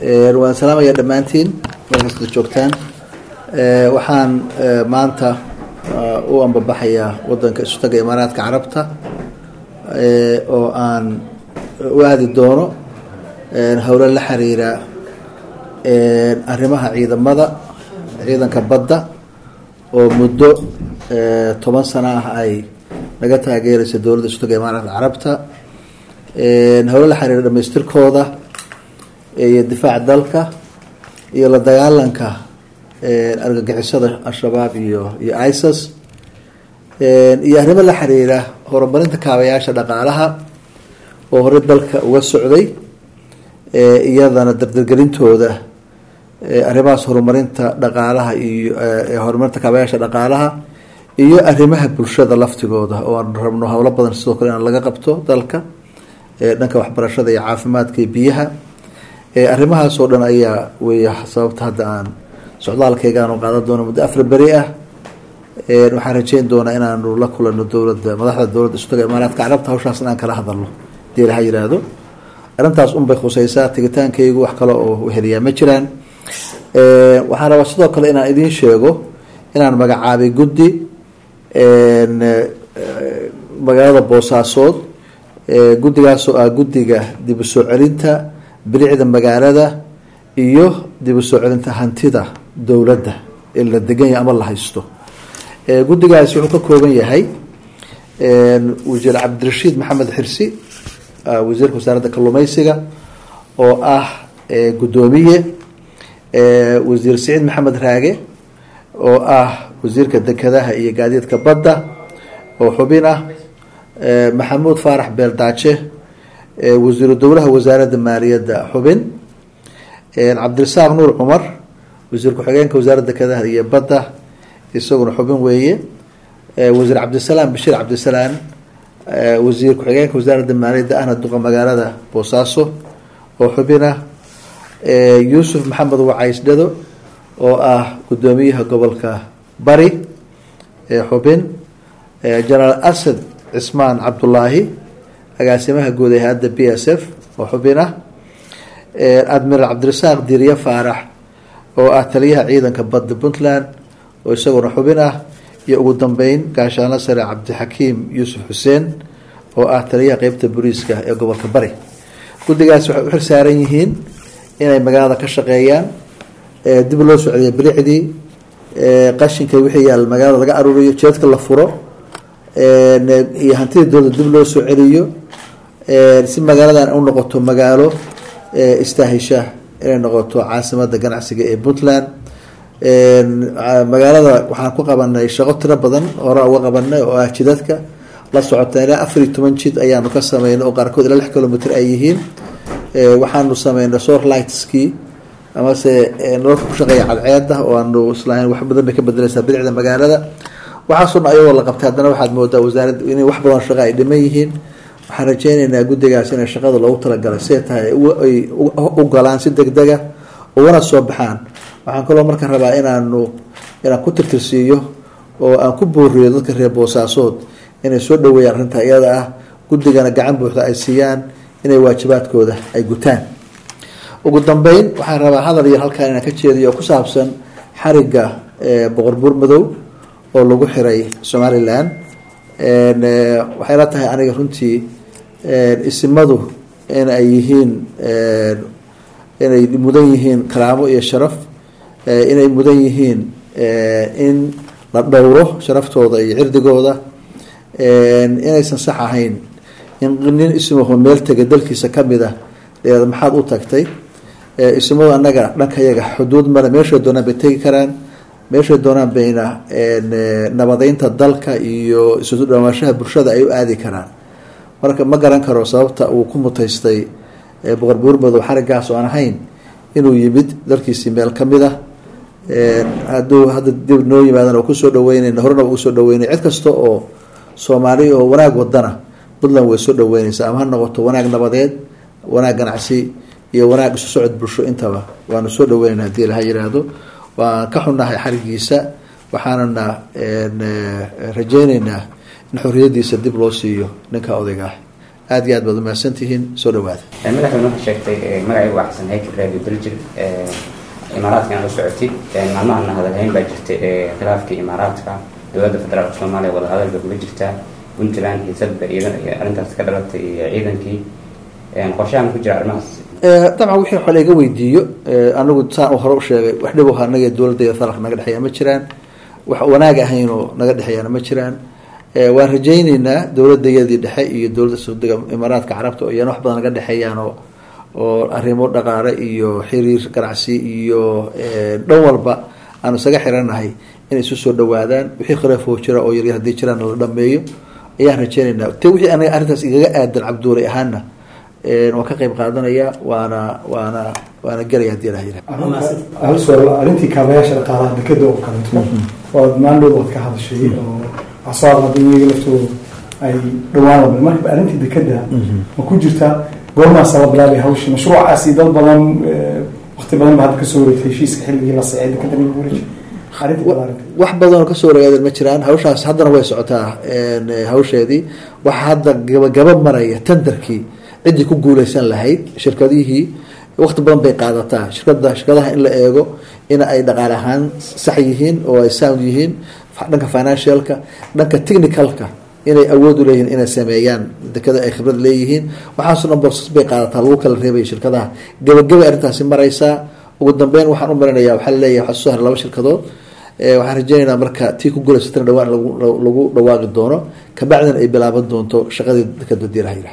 waan salaamaya dhammaantiin meel kasta joogtaan waxaan maanta u ambabaxayaa wadanka isutaga imaaraadka carabta oo aan u aadi doono howlo la xiriira arrimaha ciidamada ciidanka badda oo muddo toban sano ah ay naga taageeraysa dowladda isutaga imaaraadka carabta howlo la xiriira dhamaystirkooda iyo difaaca dalka iyo la dagaalanka argagixisada al-shabaab iyo iyo isis iyo arrimo la xiriira horumarinta kaabayaasha dhaqaalaha oo horey dalka uga socday iyadana dardargelintooda arrimahaas horumarinta dhaqaalaha iyo horumarinta kaabayaasha dhaqaalaha iyo arrimaha bulshada laftigooda oo aan rabno howlo badan sidoo kale in laga qabto dalka dhanka waxbarashada iyo caafimaadka iyo biyaha arrimahaas oo dhan ayaa weya sababta hadda aan socdaalkaygaanu qaadan doono muddo afar beri ah waxaan rajeyn doonaa inaanu la kulano dowladda madaxda dowladda isutaga imaaraadka carabta hawshaas inaan kala hadalno hadii laha yiraahdo arrintaas unbay khuseysaa tigitaankaygu wax kale oo heliyaa ma jiraan waxaan rabaa sidoo kale inaan idiin sheego inaan magacaabay guddi magaalada boosaasood guddigaasoo ah guddiga dib u soo celinta bilicda magaalada iyo dib u soo celinta hantida dowladda ee la deganya ama la haysto guddigaasi wuxuu ka kooban yahay wasiir cabdirashiid maxamed xirsi wasiirka wasaaradda kalluumeysiga oo ah guddoomiye wasiir siciid maxamed raage oo ah wasiirka dekedaha iyo gaadiidka badda oo xubin ah maxamuud faarax beeldaaje wasiiru dowlaha wasaaradda maaliyadda xubin cabdirasaaq nuur cumar wasiir ku-xigeenka wasaaradda dekedaha iyo badda isaguna xubin weeye wasiir cabdisalaam bashiir cabdisalaan wasiir ku-xigeenka wasaaradda maaliyadda ahna duqa magaalada boosaaso oo xubin ah yuusuf maxamed wacays dhado oo ah guddoomiyaha gobolka bari xubin jenaraal asad cismaan cabdulaahi agaasimaha guud ee hay-adda b s f oo xubin ah admiral cabdirasaaq diirye faarax oo ah taliyaha ciidanka badda puntland oo isaguna xubin ah iyo ugu dambeyn gaashaanlo sare cabdixakiim yuusuf xuseen oo ah taliyaha qeybta booliiska ee gobolka bari guddigaas waxay u xilsaaran yihiin inay magaalada ka shaqeeyaan dib loo soo celiyo bilicdii qashinka wixii yaal magaalada laga aruuriyo jeedka la furo iyo hantida dowladda dib loo soo celiyo si magaaladan u noqoto magaalo istaahisha inay noqoto caasimada ganacsiga ee puntland magaalada waxaan ku qabanay shaqo tiro badan hore uga qabanay oo ah jidadka la socota ilaa afar iyo toban jid ayaanu ka sameynay oo qaarkood ilaa lix kilomitr ay yihiin waxaanu sameynay sor lightski amase nololka ku shaqeeya cadceeda oo aanu islahayn wax badan bay ka bedeleysaa bilicda magaalada waxaasuna ayagoo la qabtay haddana waxaad moodaa wasaaradda inay wax badan shaqa ay dhiman yihiin waxaan rajeyneynaa guddigaas inay shaqada loogu talagalay siday tahay ay u galaan si deg dega ugana soo baxaan waxaan kaloo marka rabaa inaanu inaan ku tirtirsiiyo oo aan ku booriyo dadka reer boosaasood inay soo dhaweeyaan arrinta iyada ah guddigana gacan buuxda ay siiyaan inay waajibaadkooda ay gutaan ugu dambeyn waxaan rabaa hadal yar halkaan inaan ka jeediyo oo ku saabsan xariga boqor buur madow oo lagu xiray somalilan waxay la tahay aniga runtii isimadu in ay yihiin inay mudan yihiin karaamo iyo sharaf inay mudan yihiin in la dhowro sharaftooda iyo cirdigooda inaysan sax ahayn in nin ismuhu meel tega dalkiisa kamid a deed maxaad u tagtay ismadu annaga dhankayaga xuduud male meeshay doonaan bay tegi karaan meeshay doonaan bayna nabadeynta dalka iyo isu dhawaanshaha bulshada ay u aadi karaan marka ma garan karo sababta uu ku mutaystay boqor buurmadow xarigaas oo aan ahayn inuu yimid dalkiisii meel kamid ah hadduu hadda dib noo yimaadan oo kusoo dhaweynayna horena ugu soo dhaweynay cid kasta oo soomaali oo wanaag wadana puntland way soo dhaweyneysaa ama ha noqoto wanaag nabadeed wanaag ganacsi iyo wanaag isu socod bulsho intaba waanu soo dhaweynayna hadii laha yiraahdo waan ka xunnahay xarigiisa waxaanana rajeyneynaa in xorriyadiisa dib loo siiyo ninka odayga ah aada iyo aad baad umahadsantihiin soo dhawaada madaxweyne waxaa sheegtay magacaygu waa xasan haykal radio daljir imaaraadka aan la socotid maalmahana hadalhayn baa jirtay khilaafkii imaaraadka dowladda federaalka soomaaliya wadahadalba kula jirtaa puntland xiisadba iidan arrintaas ka dhalatay iyo ciidankii qorshahan ku jira arrimahaas dabcan wixii xole iga weydiiyo anigu saan hore u sheegay wax dhib aha anaga dowladda federaalka naga dhexeeya ma jiraan wax wanaag ahaynoo naga dhexeeyana ma jiraan waan rajayneynaa dowladayadii dhexe iyo dowladda saudiga imaaraadka carabta oo iyana wax badan naga dhexeeyaan oo oo arrimo dhaqaale iyo xiriir ganacsi iyo dhan walba aanu isaga xiranahay inay isu soo dhawaadaan wixii khilaafoo jira oo yaryar haddii jiraan la dhameeyo ayaan rajeyneynaa te wixii anaga arrintaas igaga aadan cabduulay ahaana waan ka qeyb qaadanaya waana waana waana gelaya hadii ilaha yirah hal suaal arrintii kaabayaasha dhaqaalaha dekeda oo kaleeto waad maandhood waad ka hadashay oo waxsoo hadlada iyaga laftooda ay dhawaan laba marka arrintii dekeda ma ku jirtaa goormaasa la bilaabay hawshi mashruucaasi dad badan wakti badan ba hadda kasoo wareegtay heshiiska xilligii la seexay dekeda lagu wareejay wax badanoo kasoo wareegaaden ma jiraan hawshaas haddana way socotaa hawsheedii waxaa hadda gabagaba maraya tenderkii ciddii ku guuleysan lahayd shirkadihii wakti badan bay qaadataa shirkada shirkadaha in la eego in ay dhaqaale ahaan sax yihiin oo ay sound yihiin dhanka financialka dhanka technicalka inay awood u leeyihiin inay sameeyaan dekada ay khibrad leeyihiin waxaaso dhan borsas bay qaadataa lagu kala reebaya shirkadaha gabagabay arrintaasi mareysaa ugu dambeyn waxaan u marinaya waxaa laleeyahay waxaa soo haray laba shirkadood waxaan rajeyneynaa marka tii ku guuleysatana dhawaan lagu dhawaaqi doono kabacdina ay bilaaban doonto shaqadii dekada diiraha